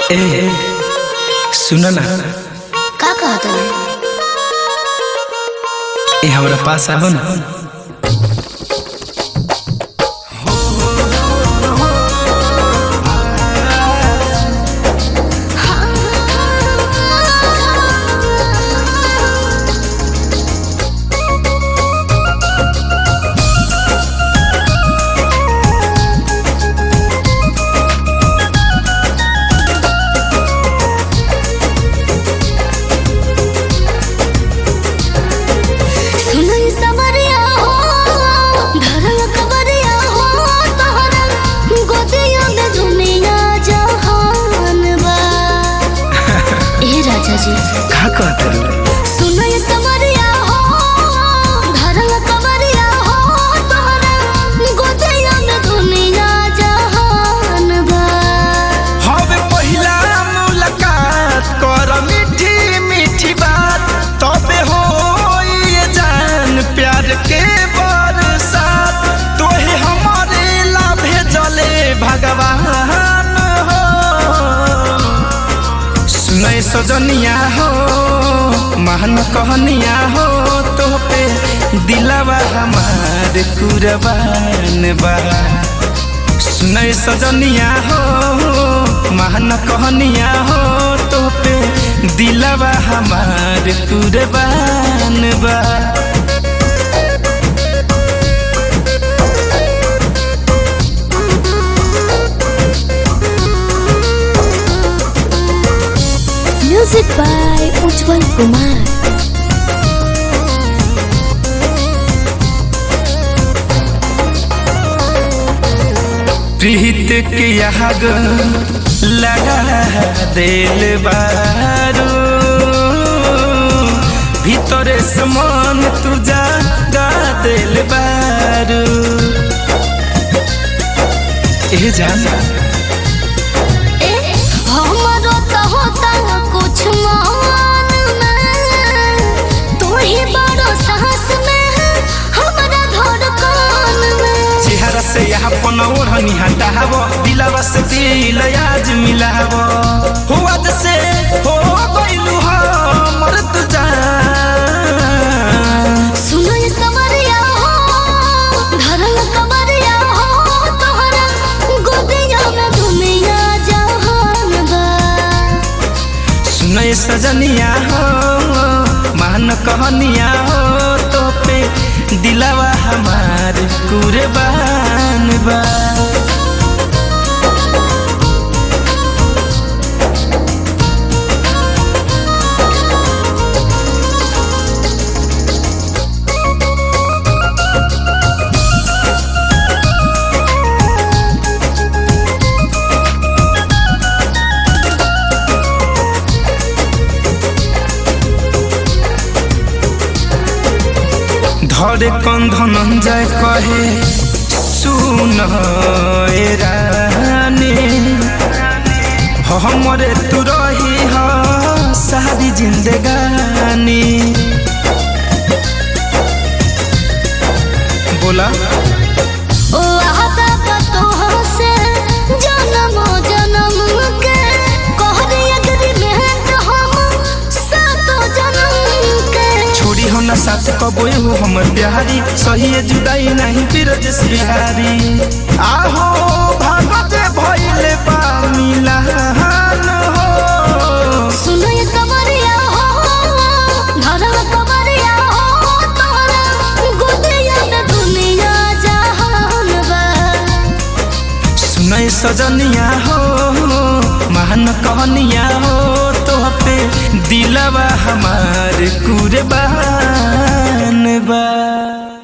ए सुन ना का कहत है ए हमरा पास आहो ना सुनई समरिया हो धरल कबरिया हो तोहरा गोदिया में दुनिया जहान बा ए राजा जी का कहत रे सुनई समरिया हो धरल कबरिया हो तोहरा गोदिया में दुनिया जहान बा हवे पहिला मुलाकात कर मीठी मीठी बात तबे हो ये जान प्यार के बरसात तोहे हमारे ला भेजले भगवान हो सुनै सजनिया हो महान कहनिया हो तो पे दिलवा हमार कुरबान बा सुनै सजनिया हो महान कहनिया हो तो पे दिलवा हमार कुरबान बा म्यूजिक बाय उज्जवल कुमार प्रीत के आग लगा दिल बारू भीतरे समान तू जागा दिल बारू ए जाना ए हमरो तो होता कुछ मान में तू ही बड़ो साहस में है हमरा धड़कन में चेहरा से यहाँ पन ओढ़नी हटाव दिलावा से दिल आज मिलाव हो आज से हो गइलू हमर तू जान सुनो ये समरिया हो धरल कमरिया हो तोहरा गोदिया में दुनिया जहान बा सुनय सजनिया हो मान कहनिया हो तो पे दिलावा हमार कुरबान बा धरे कंधन जाय कहे सुन ए रानी हमरे तू रही हो सारी जिंदगानी बोला ओ आदा बतोह से जन्म जन्म के कहरी अगरी में हम सातो जन्म के छोड़ी हो ना साथ कबोए हो हमर प्यारी सही है जुदाई नहीं फिर जस बिहारी आहो भागते भइले बा मिलान हो सुनो ये समरिया हो धरल कमरिया हो तोरा गोदिया में दुनिया जहान बा सुनै सजनिया हो महान कहनिया हो तो पे दिलवा हमार कुरबान बा